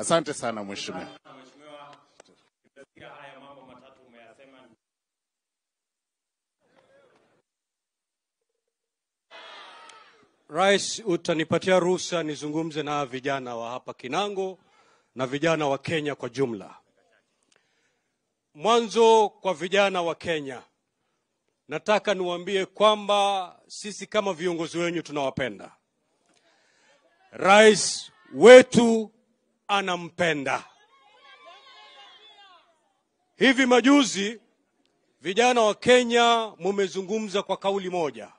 Asante sana mheshimiwa. Mheshimiwa, nimesikia haya mambo matatu umeyasema. Rais, utanipatia ruhusa nizungumze na vijana wa hapa Kinango na vijana wa Kenya kwa jumla. Mwanzo kwa vijana wa Kenya, nataka niwaambie kwamba sisi kama viongozi wenyu tunawapenda. Rais wetu anampenda. Hivi majuzi vijana wa Kenya mumezungumza kwa kauli moja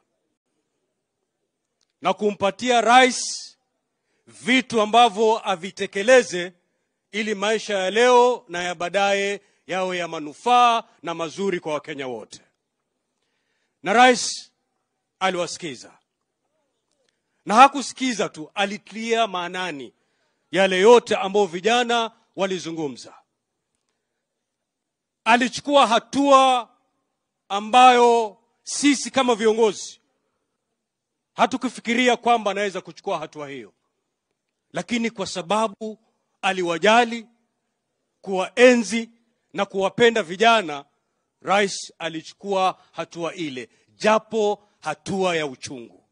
na kumpatia rais vitu ambavyo avitekeleze ili maisha ya leo na ya baadaye yawe ya manufaa na mazuri kwa Wakenya wote. Na rais aliwasikiza, na hakusikiza tu, alitilia maanani yale yote ambayo vijana walizungumza. Alichukua hatua ambayo sisi kama viongozi hatukufikiria kwamba anaweza kuchukua hatua hiyo, lakini kwa sababu aliwajali, kuwaenzi na kuwapenda vijana, rais alichukua hatua ile, japo hatua ya uchungu.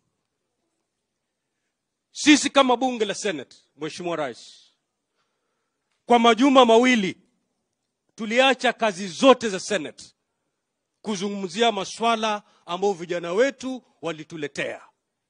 Sisi kama bunge la Senate, Mheshimiwa Rais, kwa majuma mawili tuliacha kazi zote za Senate kuzungumzia maswala ambayo vijana wetu walituletea.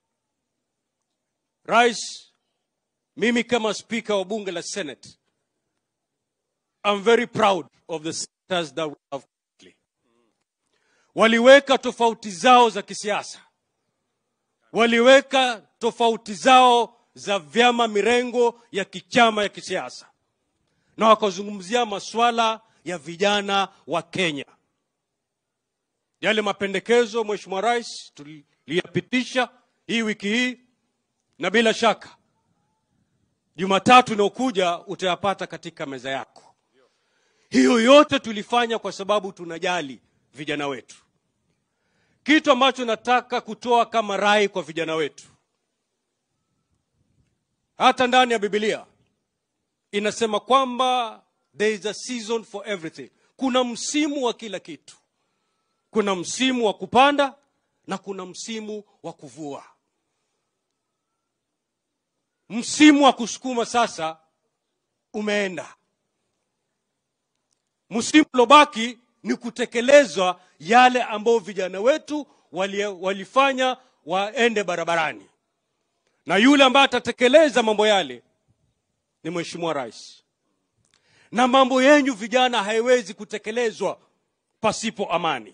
Rais, mimi kama spika wa bunge la Senate, I'm very proud of the senators that we have currently. Waliweka tofauti zao za kisiasa, waliweka tofauti zao za vyama mirengo ya kichama ya kisiasa, na wakazungumzia maswala ya vijana wa Kenya. Yale mapendekezo Mheshimiwa Rais tuliyapitisha hii wiki hii, na bila shaka Jumatatu inayokuja utayapata katika meza yako. Hiyo yote tulifanya kwa sababu tunajali vijana wetu. Kitu ambacho nataka kutoa kama rai kwa vijana wetu, hata ndani ya Biblia inasema kwamba there is a season for everything, kuna msimu wa kila kitu kuna msimu wa kupanda na kuna msimu wa kuvua. Msimu wa kusukuma sasa umeenda. Msimu uliobaki ni kutekelezwa yale ambayo vijana wetu wali, walifanya waende barabarani, na yule ambaye atatekeleza mambo yale ni Mheshimiwa Rais. Na mambo yenyu vijana haiwezi kutekelezwa pasipo amani.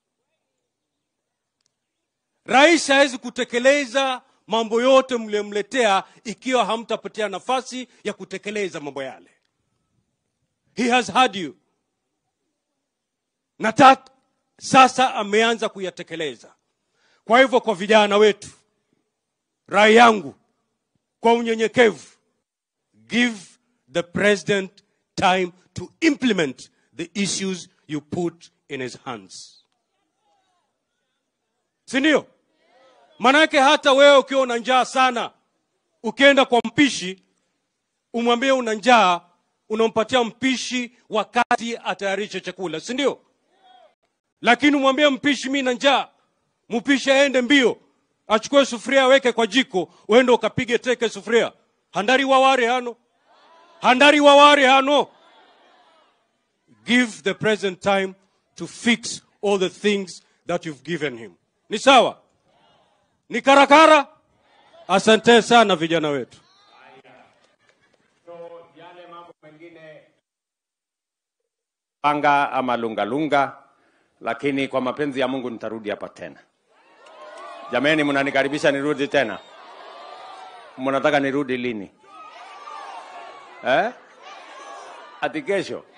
Rais hawezi kutekeleza mambo yote mliyomletea ikiwa hamtapatia nafasi ya kutekeleza mambo yale. He has had you na ta, sasa ameanza kuyatekeleza. Kwa hivyo, kwa vijana wetu, rai yangu kwa unyenyekevu, give the president time to implement the issues you put in his hands, si ndio? Manake hata wewe ukiwa una njaa sana, ukienda kwa mpishi umwambie una njaa, unampatia mpishi wakati atayarishe chakula, si ndio? Lakini umwambie mpishi, mi na njaa, mpishi aende mbio, achukue sufuria aweke kwa jiko, uende ukapige teke sufuria. handari waware hano, handari waware hano. Give the president time to fix all the things that you've given him. Ni sawa? Ni karakara? Asante sana vijana wetu. So yale mambo mengine panga ama lungalunga, lakini kwa mapenzi ya Mungu nitarudi hapa tena. Jameni, mnanikaribisha nirudi tena? Mnataka nirudi lini eh? Ati kesho?